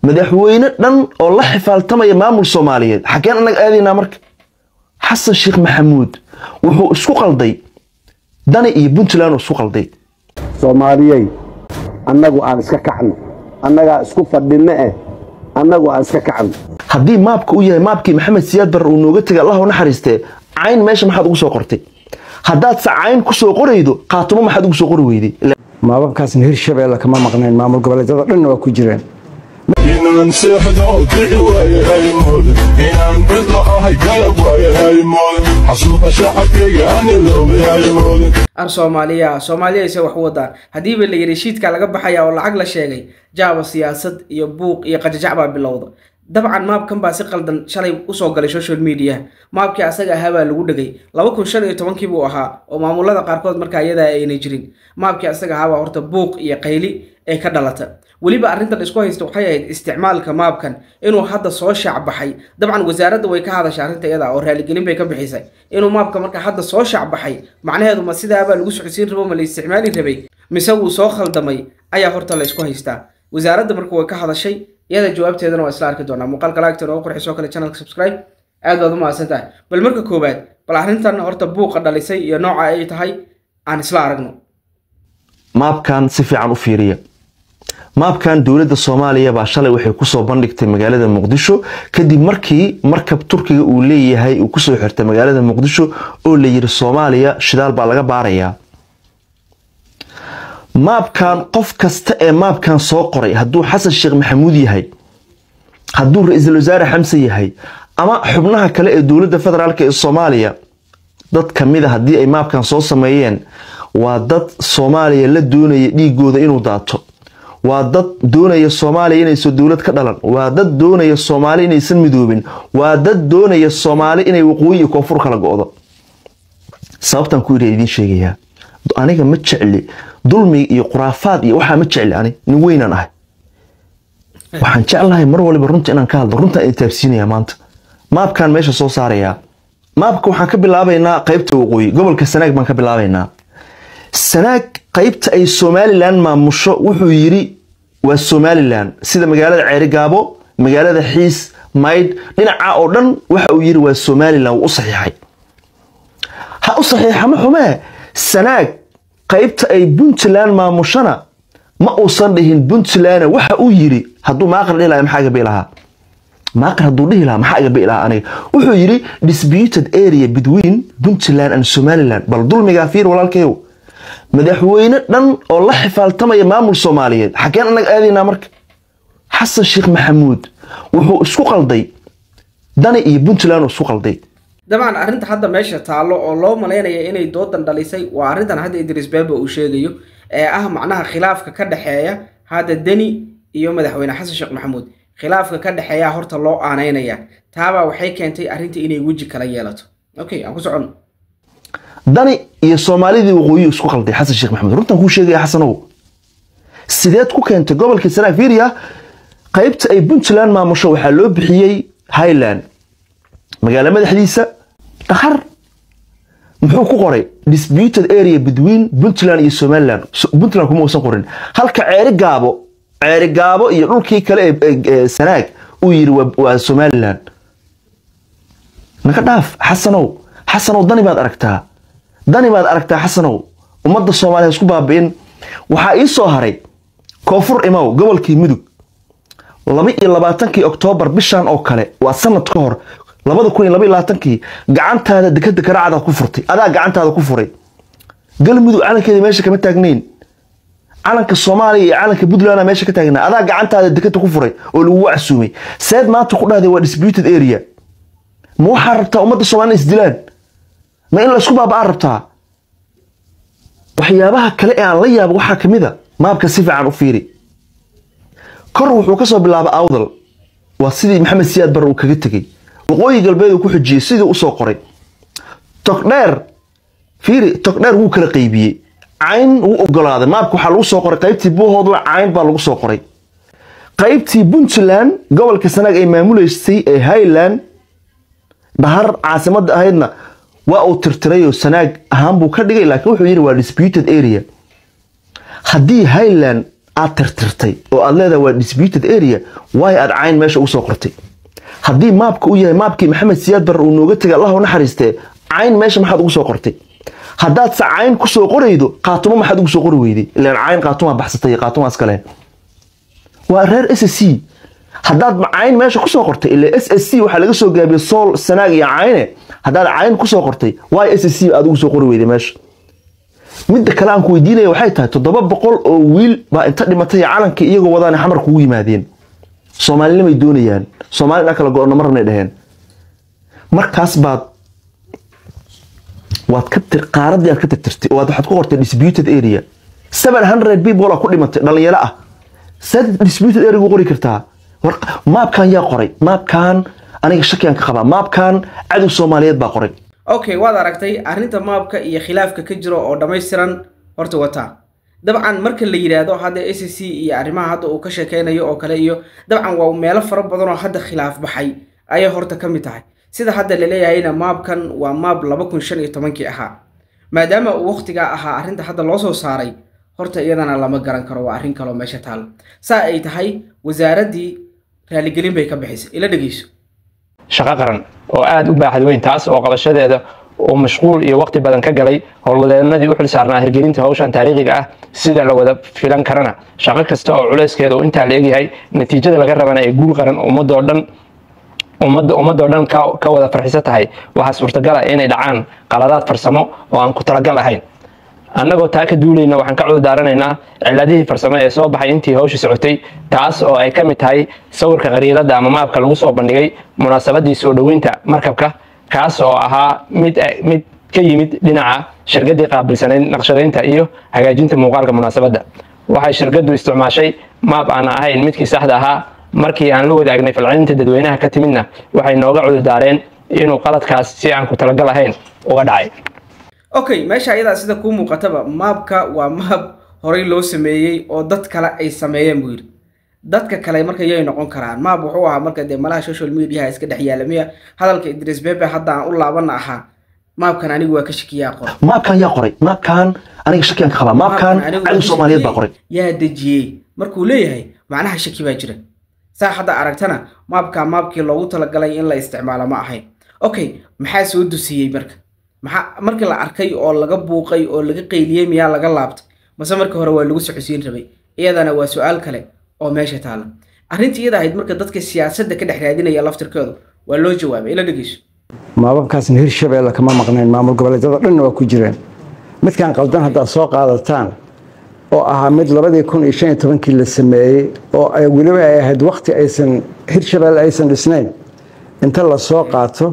madaxweyne dhan oo la xifaaltamaya maamul soomaaliyeed xaggeen annaga aadaynaa marka xasan sheekh maxamuud wuxuu isku qalday dani iyo puntland uu isku qalday soomaaliyey annagu aan iska kacno annagaa isku fadhinno eh annagu aan iska kacno haddii maabka uu yahay maabkii maxamed siyaad barre uu nooga tegay allah u naxariistee cayn meesha maxaad ugu soo qortay haddaadse cayn ku soo qoraydo qaatumo maxaad ugu soo qori weyday maababkaasna hirshabeelle kama maqnayn maamul goboleedyada dhanna waa ku jireen inaan seexdo kici waaye haymood inaan cidlo ahay galab waaye haymood xasuuqa shacabkayga aan iloobay haymood ar soomaaliya soomaaliya ise wax u wadaan haddiiba la yidhi shiidkaa laga baxaya oo lacag la sheegay jaaba siyaasad iyo buuq iyo qajajac baa bilowda dabcan maabkan baa si qaldan shalay usoo galay social media maabkii asaga ahaa baa lagu dhegay laba kun shan iyo tobankii buu ahaa oo maamulada qaarkood markaa iyadaa aynay jirin maabkii asaga ahaabaa horta buuq iyo qayli ee ka dhalata weliba arrintan isku haysta waxay ahayd isticmaalka maabkan inuu hadda soo shaacbaxay dabcan wasaaradda way ka hadashay arrinta iyada oo raaligelin bay ka bixisay inuu maabka marka hadda soo shaacbaxay macnaheedu ma sidaabaa lagu socodsiin rabo ma la isticmaali rabay mise wuu soo khaldamay ayaa horta la isku haystaa wasaaradda marka way ka hadashay iyada jawaabteedana waa isla arki doonaa muuqaalka laagta noogu qurxi soo kale channelka subscribe aad baad u mahadsan tahay bal marka koowaad bal arrintan horta buuqa dhalisay iyo nooca ay tahay aan isla aragno maabkan si fiican u fiiriya maabkan dowladda soomaaliya baa shalay waxay kusoo bandhigtay magaalada muqdisho kadib markii markab turkiga uu leeyahay uu kusoo xirtay magaalada muqdisho oo la yiri soomaaliya shidaal baa laga baarayaa maabkan qof kasta ee maabkan soo qoray hadduu xasan sheekh maxamuud yahay hadduu ra-iisul wasaare xamse yahay ama xubnaha kale ee dowladda federaalk ee soomaaliya dad kamid a haddii ay maabkan soo sameeyeen waa dad soomaaliya la doonaya dhiigooda inuu daato waa dad doonaya soomaaliya inaysan dowlad ka dhalan waa dad doonaya soomaali inaysan midoobin waa dad doonaya soomaali inay waqooyi iyo koonfur kala go-do sababtan ku ira idiin sheegayaa aniga ma jecli dulmiga iyo khuraafaad iyo waxaa ma jecli ani nin weynaan ahay waxaan jeclahay mar waliba runta inaan ka hadlo runtaan idin taabsiinaya maanta maabkan meesha soo saarayaa maabka waxaan ka bilaabaynaa qaybta waqooyi gobolka sanaag baan ka bilaabaynaa sanaag qaybta ay somalilan maamusho wuxuu yiri waa somalilan sida magaalada ceerigaabo magaalada xiis maydh dhinaca oo dhan waxa uu yiri waa somalilan wuu u saxiixay ha u saxiixa ma xumee sanaag qaybta ay puntland maamushana ma uusan dhihin puntland waxa uu yiri hadduu maaqar dhihi lahaa maxaa gabi lahaa maaqar hadduu dhihi lahaa maxaa gabi lahaa aniga wuxuu yiri disputed area between puntland and somaliland bal dulmigaa fiir walaalkayow madaxweyne dhan oo la xifaaltamaya maamul soomaaliyeed xaggeen annaga aadaynaa marka xasan sheekh maxamuud wuxuu isku qalday dani iyo puntland uu isku qalday dabcan arrinta hadda meesha taallo oo loo malaynaya inay doodan dhalisay waa arrintan hadda idris beeba uu sheegayo ee ah macnaha khilaafka ka dhexeeya hadda deni iyo madaxweyne xasan sheekh maxamuud khilaafka ka dhexeeya horta loo aanaynaya taabaa waxay keentay arrinta inay weji kala yeelato okay aan ku socono dani iyo soomaalidii waqooyi isku qalday xasan sheekh maxamuud runtan kuu sheegaya xasanow sideed ku keentay gobolka sanaag fiiriya qaybta ay puntland maamusho waxaa loo bixiyey highland magaalo madaxdiisa dhahar muxuu ku qoray disputed area between puntland iyo somaliland puntland kuma uusan qorin halka ceeri gaabo ceeri gaabo iyo dhulkii kale ee sanaag uu yiri waa somaliland naga dhaaf xasanow xasanow dani baad aragtaa dani baad aragtaa xasanow ummadda soomaaliya isku baabi'in waxaa ii soo haray koonfur imow gobolkii mudug laba iyo labaatankii oktoobar bishan oo kale waa sanad ka hor labada kun iyo laba iyo labaatankii gacantaada dekada garaacdaad ku furtay adaa gacantaada ku furay galmudug calankeeda meesha kama taagnayn calanka soomaaliya iyo calanka puntland meesha ka taagnaa adaa gacantaada dekada ku furay oo lagugu casuumay seed maanta ku dhahday waa disputed area ma waxaa rabtaa ummadda soomaliya isdilaan ma in laysku baaba'aan rabtaa waxyaabaha kale ee aan la yaabo waxaa kamid a maabka si fiican u fiiri kor wuxuu kasoo bilaabay awdal waa sidii maxamed siyaad barre uu kaga tegey waqooyi galbeed uu ku xujiyey sidii usoo qoray togdheer fiiri togdheer wuu kala qaybiyey cayn wuu ogolaaday maabka waxaa lagu soo qoray qaybtii buuhoodla cayn baa lagu soo qoray qaybtii puntland gobolka sanaag ay maamuleysay ee highland dhahar caasimadda ahaydna waa uu tirtirayoo sanaag ahaan buu ka dhigay laakiin wuxuu yidhi waa disputed area haddii highland aad tirtirtay oo aad leedahay waa disputed area waayo aad cayn meesha ugu soo qortay haddii maabka uu yahay maabkii maxamed siyaad barre uu nooga tegay allah u naxariistee cayn meesha maxaad ugu soo qortay haddaad se cayn ku soo qoraydo qaatumo maxaad ugu soo qori weyday ilaan cayn qaatumaa baxsatay iyo qaatumaa iskale waa reer s c haddaad cayn meesha kusoo qortay ila s s c waxaa laga soo gaabiyey sool sanaag iyo cayne haddaad cayn kusoo qortay waay s c aad ugu soo qori weyday meesha midda kale aan ku weydiinaya waxay tahay toddoba boqol oo wiil baa inta dhimatay calankii iyagoo wadaana xamar kugu yimaadeen soomaalinimay doonayaan soomaali inaa kala go-ono ma rabnay dheheen markaas baad waad ka tir qaaradii aad ka tirtirtay oo waxaad ku qortay disputed area seven hundred people aa ku dhimatay dhalinyaro ah saad disputed area ugu qori kartaa war maabkan yaa qoray maabkan aniga shakiyan ka qabaa maabkan cadow soomaaliyeed baa qoray okay waad aragtay arrinta maabka iyo khilaafka ka jiro oo dhammaystiran horta wataa dabcan marka la yidhaahdo hadda s c iyo arrimaha hadda uu ka sheekeynayo oo kale iyo dabcan waa meelo fara badan oo hadda khilaaf baxay ayay horta ka mid tahay sida hadda laleeyahayna maabkan waa maab laba kun shan iyo tobankii ahaa maadaama uu waqtigaa ahaa arrinta hadda loo soo saaray horta iyadana lama garan karo waa arrin kaloo meesha taalo saa ay tahay wasaaraddii raaligelin bay ka bixisay ila dhegeyso shaqo qaran oo aada u baaxad weyn taas oo qabashadeeda uu mashquul iyo waqti badan ka galay howlwadeenadii u xil saarnaa hirgelinta hawshan taariikhiga ah sida la wada filan karana shaqo kasta oo culeyskeeda uu intaa la egyahay natiijada laga rabana ee guul qaran ummadoo dhan ummadda ummadoo dhan ka ka wada farxiso tahay waxaa suurtagal ah inay dhacaan qaladaad farsamo oo aan ku talagal ahayn annagoo taa ka duulayna waxaan ka cudurdaaranaynaa ciladihii farsamo ee soo baxay intii hawsha socotay taas oo ay ka mid tahay sawirka khariirada ama maabka lagu soo bandhigay munaasabadii soo dhoweynta markabka kaas oo ahaa mid mid ka yimid dhinaca shirkadii qaabilsanayd naqshadaynta iyo hagaajinta muuqaalka munaasabadda waxay shirkaddu isticmaashay maab aan ahayn midkii saxda ahaa markii aan la wadaagnay falcelinta dadweynaha ka timidna waxay nooga cudurdaareen inuu qaladkaas si aan ku talagal ahayn uga dhacay okay meesha ayadaa sida kuu muuqataba maabka waa maab horey loo sameeyey oo dad kale ay sameeyeen buu yidhi dadka kale marka yay noqon karaan maab wuxuu ahaa marka dee malaha social mediaha iska dhex yaala miya hadalka idris bebe hadda aan u laabana ahaa maabkan anigu waa ka shakiyaa qor maabkan yaa qoray maabkan aniga shakiyan ka qabaa maabkan anigu cadow waa soomaaliyeed baa qoray yaa dejiyey markuu leeyahay macnaha shaki baa jira saa hadda aragtana maabka maabkii loogu talagalay in la isticmaalo ma ahayn okay maxaa soo dusiyey marka maxaa markii la arkay oo laga buuqay oo laga qayliyey miyaa laga laabtay mase markii hore waa lagu socodsiin rabay iyadana waa su-aal kale oo meesha taala arrintii iyada ahayd marka dadka siyaasadda ka dhex raadinaya laftirkoodu waa loo jawaabay ila dhegeyso maababkaasna hirshabeelle kama maqnayn maamul goboleedyada dhanna waa ku jireen midkan qaldan haddaad soo qaadataan oo ahaa mid labadii kun iyo shan iyo tobankii la sameeyey oo ay weliba ay ahayd wakti aysan hirshabeelle aysan dhisnayn inta la soo qaato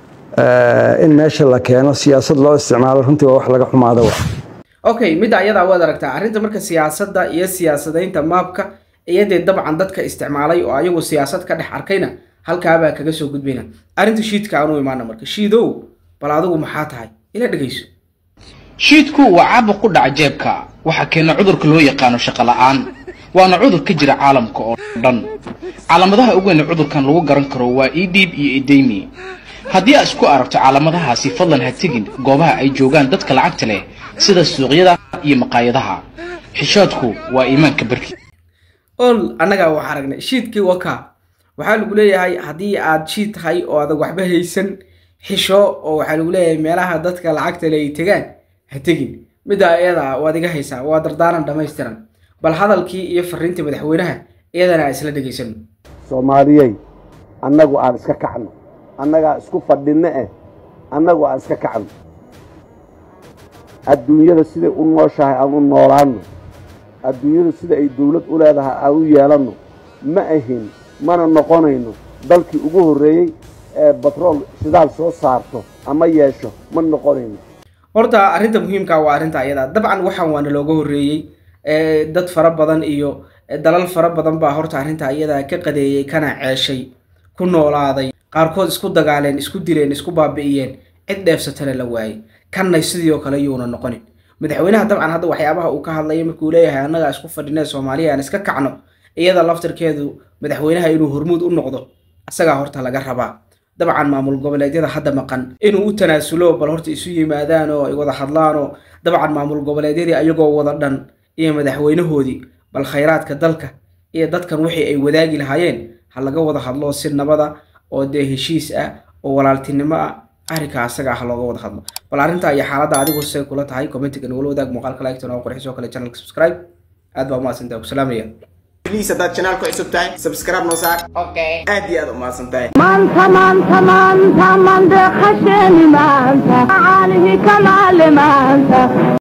eh, in meesha la keeno siyaasad loo isticmaalo runtii waa wax laga xumaado wa okay midda ayadaa waad aragtaa arrinta marka siyaasadda iyo siyaasadaynta maabka iyadee dabcan dadka isticmaalay oo ayagu siyaasad ka dhex arkayna halkaabaa kaga soo gudbayna arrinta shiidka aanu imaana marka shiidow bal adigu maxaa tahay ila dhegeyso shiidku waa caabuq ku dhaca jeebka waxaa keena cudurka loo yaqaano shaqo la'aan waana cudur ka jira caalamka oo dhan calaamadaha ugu weyn ee cudurkan lagu garan karo waa edib iyo edeymi haddii aad isku aragto calaamadahaasi fadlan ha tegin goobaha ay joogaan dadka lacagta leh sida suuqyada iyo maqaayadaha xishoodku waa iimaanka barki ol annagaa wax aragnay shiidkii waka waxaa lagu leeyahay haddii aad shiid tahay oo adag waxba haysan xisho oo waxaa lagu leeyahay meelaha dadka lacagta le ay tegaan ha tegin middaa iyada waad iga haysaa waa dardaaran dhammaystiran bal hadalkii iyo fariintii madaxweynaha iyadana aan isla dhegaysano soomaaliyey annagu aan iska kacno annagaa isku fadhinno eh annagu aan iska kacno adduunyada siday u nooshahay aan u noolaanno adduunyada sida ay dawlad u leedahay aan u yeelanno ma ahin mana noqonayno dalkii ugu horreeyey ee batrool shidaal soo saarto ama yeesho ma noqonayno horta arrinta muhiimka waa arrinta ayada dabcan waxaan waana looga horreeyey ee, dad fara badan iyo ee, dalal fara badan baa horta arrinta iyada ka qadeeyey kana ceeshay ku noolaaday qaarkood isku dagaaleen isku dileen isku baabi'iyeen cid dheefsatana la waayey kanna sidii oo kale yuuna noqonin madaxweynaha dabcan hadda waxyaabaha uu ka hadlaya markuu leeyahay annagaa isku fadhinee soomaaliya aan iska kacno iyada laftirkeedu madaxweynaha inuu hormuud u noqdo isagaa horta laga rabaa dabcan maamul goboleedyada hadda maqan inuu u tanaasulo bal horta isu yimaadaan oo ay wada hadlaan oo dabcan maamul goboleedyadii ayagoo wada dhan iyo madaxweynahoodii bal khayraadka dalka iyo dadkan wixii ay wadaagi lahaayeen ha laga wada hadlo si nabada oo dee heshiis ah oo walaaltinimo ah arrinka asaga ah looga wada hadlo bal arrintaa iyo xaaladda adigu say kula tahay commentiga nagula wadaag muuqaalka like oo qurxisoo kale channelka subscribe aad baa umahadsantahay ku salaamaya بليز هداد channel ku cusub tahay subscribe noo saar okay aad iyo aad u mahadsan tahay maanta maanta maanta mande khasheni maanta caalihi kamaale maanta